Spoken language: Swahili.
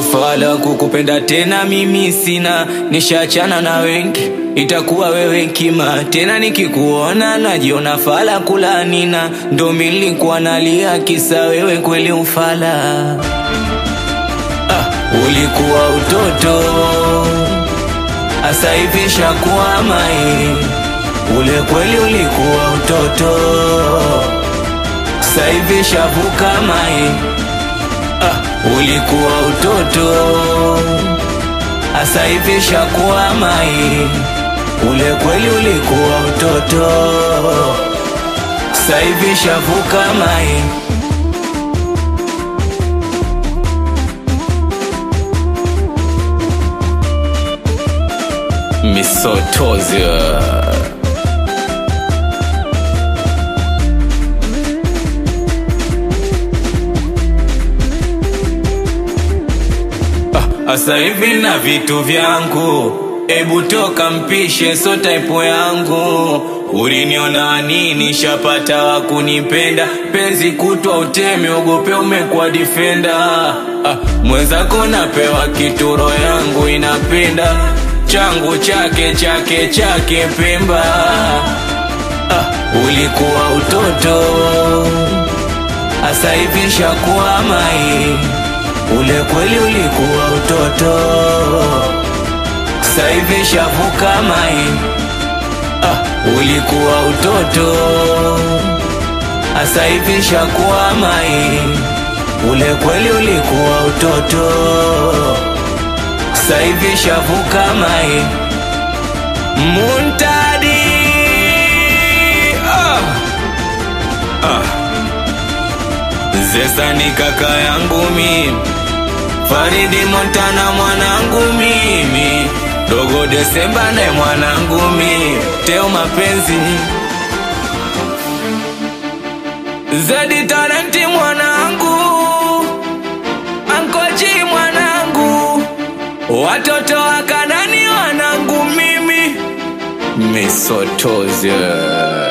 Ufala kukupenda tena mimi sina, nishachana na wengi, itakuwa wewe kima tena. Nikikuona najiona fala kulanina, ndo milikuwa nalia kisa wewe kweli ufala. Ah, ulikuwa utoto, asa hivi shakuwa mai. Ule kweli ulikuwa utoto, sasa hivi shavuka mai. Ah, ulikuwa utoto, asa hivi shakuwa mai. Ule kweli ulikuwa utoto, sasa hivi shavuka mai. Misotozia. Asa hivi na vitu vyangu, ebu toka mpishe, so type yangu. Uliniona nini? Shapata wa kunipenda, penzi kutwa uteme, ogope umekuwa defender. Ah, mwenzako napewa kituro, yangu inapenda changu chake chake chake Pemba. Ah, ulikuwa utoto, asa hivi shakuwa mai Ule kweli ulikuwa utoto, sasa hivi shavuka mai. Ah, ulikuwa utoto, sasa hivi shakuwa mai. Ule kweli ulikuwa utoto, sasa hivi shavuka mai. Muntadi ah. Ah. Zesa ni kaka yangu mimi Faridi Montana mwanangu mimi, Dogo Desemba naye mwanangu mimi, Teo mapenzi Zedi Talenti mwanangu, Ankochi mwanangu, watoto wa Kanani wanangu mimi, Misotozia